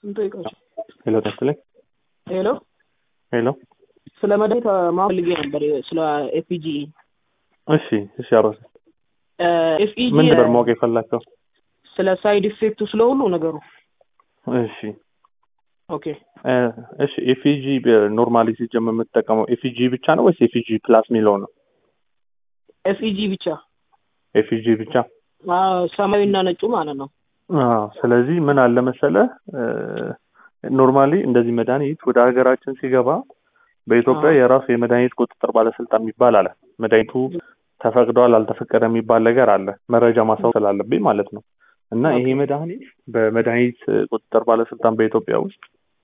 እንጠይቃቸው። ሄሎ ተስለኝ ሄሎ ሄሎ ስለ መድኃኒት ማወቅ ፈልጌ ነበር። ስለ ኤፒጂ እሺ እሺ አሮስ ኤፍኢጂ ምን ነበር ማወቅ የፈላከው ስለ ሳይድ ኢፌክቱ ስለ ሁሉ ነገሩ። እሺ ኦኬ እ እሺ ኤፊጂ ኖርማሊ ሲጀምር የምትጠቀመው ኤፊጂ ብቻ ነው ወይስ ኤፊጂ ፕላስ የሚለው ነው ኤፍኢጂ ብቻ ኤፊጂ ብቻ አዎ፣ ሰማያዊና ነጩ ማለት ነው። አዎ ስለዚህ ምን አለ መሰለህ ኖርማሊ እንደዚህ መድኃኒት ወደ ሀገራችን ሲገባ በኢትዮጵያ አዎ። የራሱ የመድኃኒት ቁጥጥር ባለስልጣን የሚባል አለ መድኃኒቱ ተፈቅዷል አልተፈቀደ የሚባል ነገር አለ መረጃ ማሳወቅ ስላለብኝ ማለት ነው እና ይሄ ኦኬ። መድኃኒት በመድኃኒት ቁጥጥር ባለስልጣን በኢትዮጵያ ውስጥ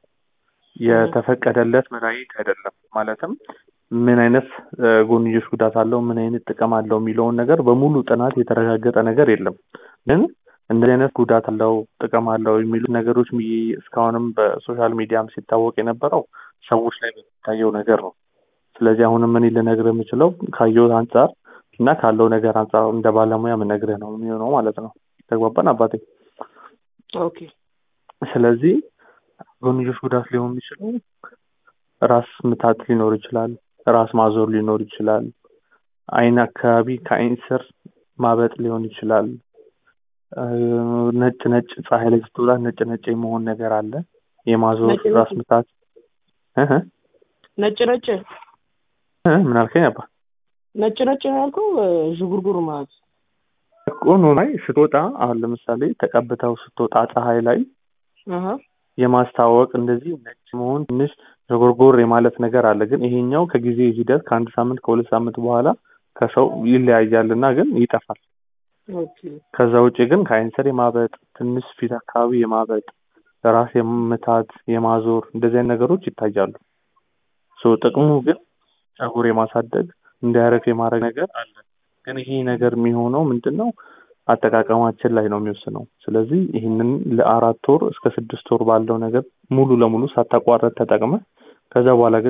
የተፈቀደለት መድኃኒት አይደለም ማለትም ምን አይነት እ፣ ጎንዮሽ ጉዳት አለው ምን አይነት ጥቅም አለው የሚለውን ነገር በሙሉ ጥናት የተረጋገጠ ነገር የለም ግን እንደዚህ አይነት ጉዳት አለው ጥቅም አለው የሚሉ ነገሮች ሚ- እስካሁንም በሶሻል ሚዲያም ሲታወቅ የነበረው ሰዎች ላይ በሚታየው ነገር ነው ስለዚህ አሁንም እኔ ልነግርህ የምችለው ካየሁት አንጻር እና ካለው ነገር አንጻር እንደ ባለሙያ ምነግርህ ነው የሚሆነው ማለት ነው ተግባባን አባቴ ኦኬ ስለዚህ ጎንዮሽ ጉዳት ሊሆን የሚችለው ራስ ምታት ሊኖር ይችላል ራስ ማዞር ሊኖር ይችላል አይን አካባቢ ከአይን ስር ማበጥ ሊሆን ይችላል እ፣ ነጭ ነጭ ፀሐይ ላይ ስትውላ ነጭ ነጭ የመሆን ነገር አለ የማዞር ነጭ ነጭ? ራስ ምታት እህ ነጭ ነጭ እ፣ ምን አልከኝ አባ ነጭ ነጭ ነው ያልከው? ዥጉርጉር ማለት ቆኖ ላይ ስትወጣ አሁን ለምሳሌ ተቀብተው ስትወጣ ፀሐይ ላይ አሀ የማስታወቅ እንደዚህ ነጭ መሆን ትንሽ ዘጎርጎር የማለት ነገር አለ። ግን ይሄኛው ከጊዜ ሂደት ከአንድ ሳምንት ከሁለት ሳምንት በኋላ ከሰው ይለያያል እና ግን ይጠፋል። ኦኬ ከዛ ውጭ ግን ከአይን ስር የማበጥ ትንሽ ፊት አካባቢ የማበጥ ራስ የምታት የማዞር እንደዚህ አይነት ነገሮች ይታያሉ። ሶ ጥቅሙ ግን ፀጉር የማሳደግ እንዳያረፍ የማድረግ ነገር አለ። ግን ይሄ ነገር የሚሆነው ምንድን ነው አጠቃቀማችን ላይ ነው የሚወስነው። ስለዚህ ይህንን ለአራት ወር እስከ ስድስት ወር ባለው ነገር ሙሉ ለሙሉ ሳታቋረጥ ተጠቅመ ከዛ በኋላ ግን